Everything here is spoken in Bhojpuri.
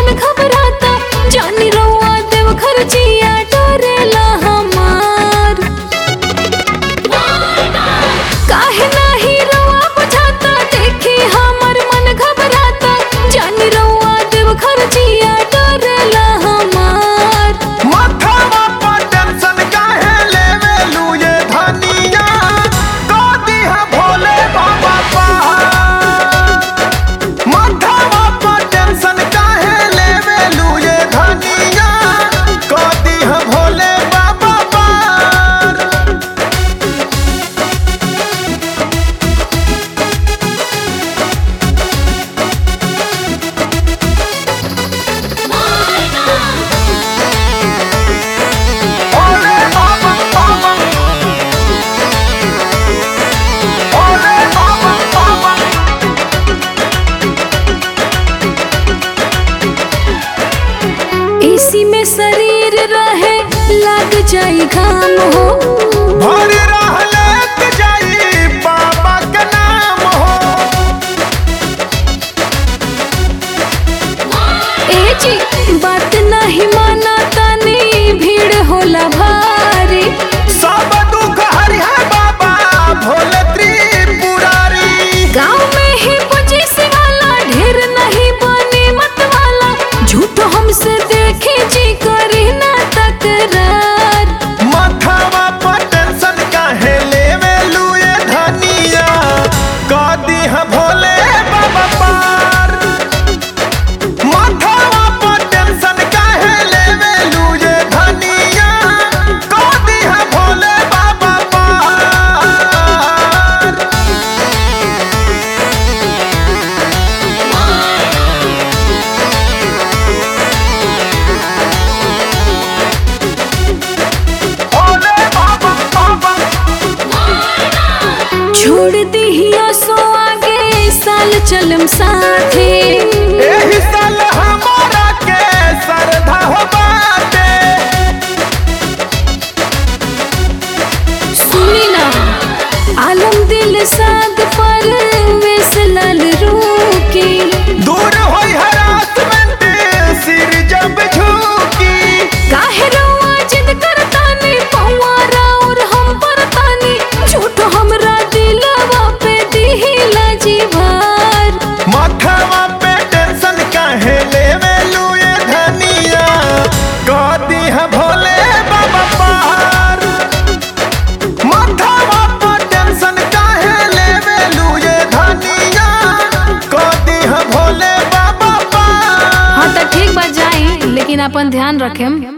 मन घबराता जानी रउआ देव घर जिया डरेला हमार काहे नाही रउआ बुझाता देखी हमर मन घबराता जानी रउआ देव घर जिया डरेला हमार माथावा पर टेंशन काहे लेवे लूए धनिया गोदी है भोले बाबा पहाड़ माथावा पर टेंशन काहे लेवे लूए धनिया गोदी है भोले बाबा पहाड़ भोले बाबा बाबा भोले बाबा बाबा इसी में शरीर रहे लग जाई घाम हो भर रहलत जाई बाबा के नाम हो ए जी बात नहीं माना तनी भीड़ होला भारी सब दुख हरि है बाबा भोले त्रिपुरारी गाँव में ही पूजी वाला ढेर नहीं बने मत वाला झूठ हमसे देखे जी करी ना तकरार माथावा पर टेंशन काहे लेवे लुए धनिया कदी है भोले बाबा पार माथावा पर टेंशन काहे लेवे लुए धनिया कदी है भोले बाबा पार भोले बाबा बाबा छोड़ दिहिया सो आगे साल चलम साथे एही साल हमारा के श्रद्धा हो बाटे सुनी ना आलम दिल साग पर वेस लाल रूकी दूर होई हरासमेंट सिर जब झुकी काहे रउआ जिद करतानी पौआ राउर हम परतानी झूठ हमरा दिलवा पे दिहिला जी भार माथावा पे टेंशन काहे लेवे लुए धनिया कदी है भोले बाबा पार माथावा पे टेंशन काहे लेवे लुए धनिया कदी है भोले बाबा पार हाँ तो ठीक बा जाई लेकिन अपन ध्यान रखेम